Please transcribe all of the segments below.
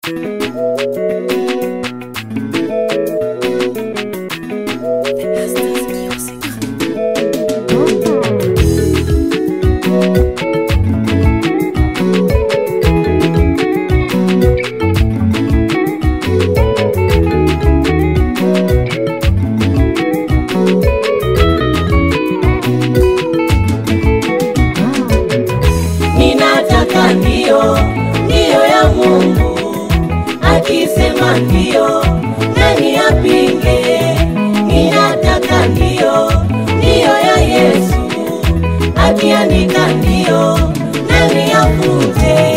Ninataka ndio, ndio ya Mungu. Akisema ndio, nani apinge? Ninataka ndio, ndio ya Yesu. Akiandika ndio, nani afute?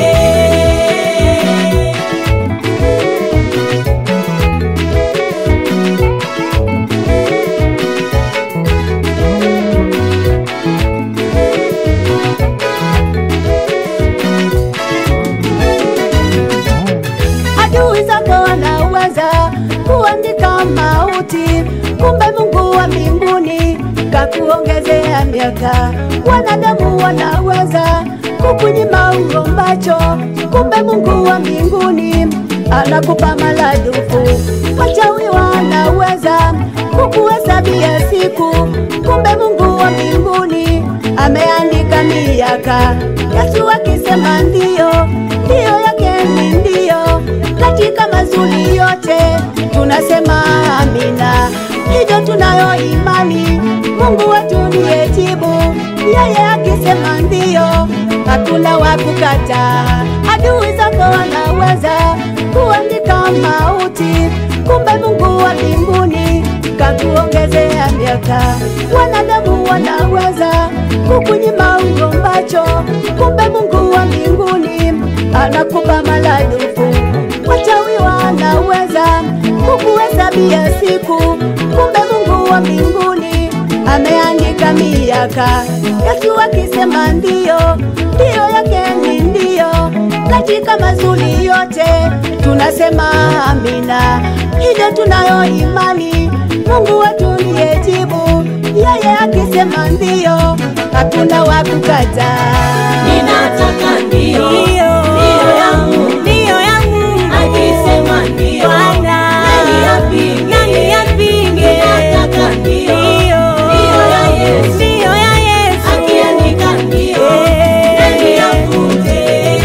adui zako wanaweza kuandika mauti, kumbe Mungu wa mbinguni kakuongezea miaka. Wanadamu wanaweza kukunyima ugombacho, kumbe Mungu wa mbinguni anakupa maradufu. Wachawi wanaweza kukuhesabia siku, kumbe Mungu wa mbinguni ameandika miaka. Yesu akisema ndio, ndio yake ni ndio, katika mazuri yote tunasema amina. Hivyo tunayo imani, Mungu wetu ndiye jibu. Yeye akisema ndio, hakuna wa kukataa. Adui zako wanaweza kuandika mauti, kumbe Mungu wa mbinguni kakuongezea miaka. Wanadamu wanaweza kukunyima ugombacho, kumbe Mungu wa mbinguni anakupa maradufu. Wachawi wanaweza kukuhesabia siku, kumbe Mungu wa mbinguni ameandika miaka. Yesu akisema ndio, ndio yake ni ndio, katika mazuri yote tunasema amina. Hivyo tunayo imani, Mungu wetu ndiye jibu. Yeye akisema ndio, hakuna wa kukataa. Ninataka ndio, Ndio. ndio ya Mungu. Ndio ya Mungu. Akisema ndio, Bwana. nani apinge? Nani apinge? Ninataka ndio, Ndio. ndio ya Yesu. Ndio ya Yesu. Akiandika ndio, Eh. nani afute?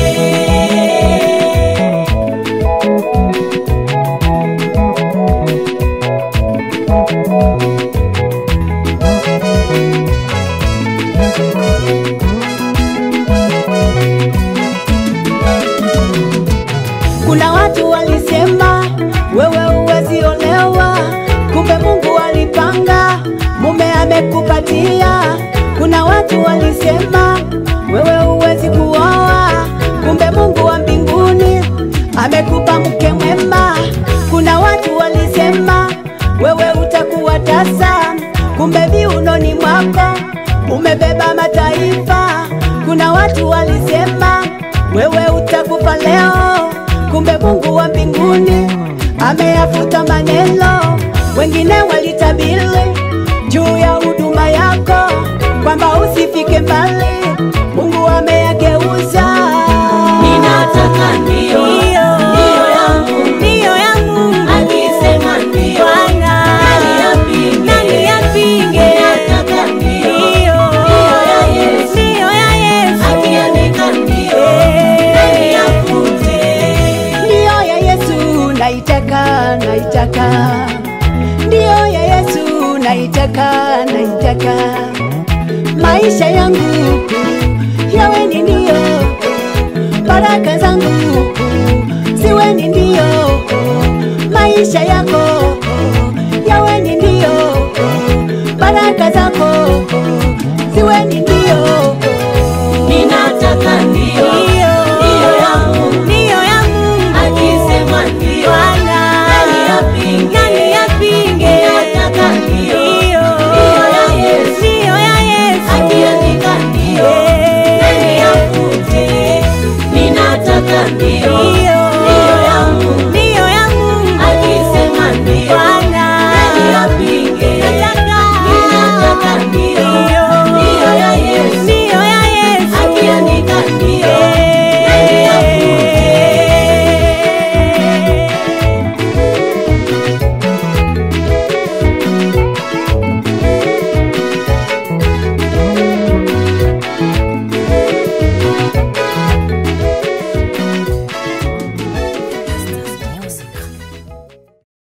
Kuna watu walisema wewe huwezi olewa, kumbe Mungu alipanga mume amekupatia. Kuna watu walisema wewe huwezi kuoa, kumbe Mungu wa mbinguni amekupa mke mwema. Kuna watu walisema wewe utakuwa tasa, kumbe viunoni mwako umebeba mataifa. Kuna watu walisema wewe utakufa leo, kumbe Mungu wa mbinguni ameyafuta maneno. Wengine walitabiri juu ya huduma yako kwamba usifike mbali, Mungu ameyageuza. Ninataka ndio, ndio ya Mungu. ndio ya Mungu. Akisema ndio, Bwana. nani apinge? Nani apinge? Ninataka ndio, Ndio. ndio ya Yesu. Ndio ya Yesu. Akiandika ndio, Eh. nani afute? Ndio ya Yesu naitaka, naitaka. Ndio ya Yesu naitaka, naitaka. Maisha yangu yawe ni ndio, baraka zangu ziwe ni ndio, maisha yako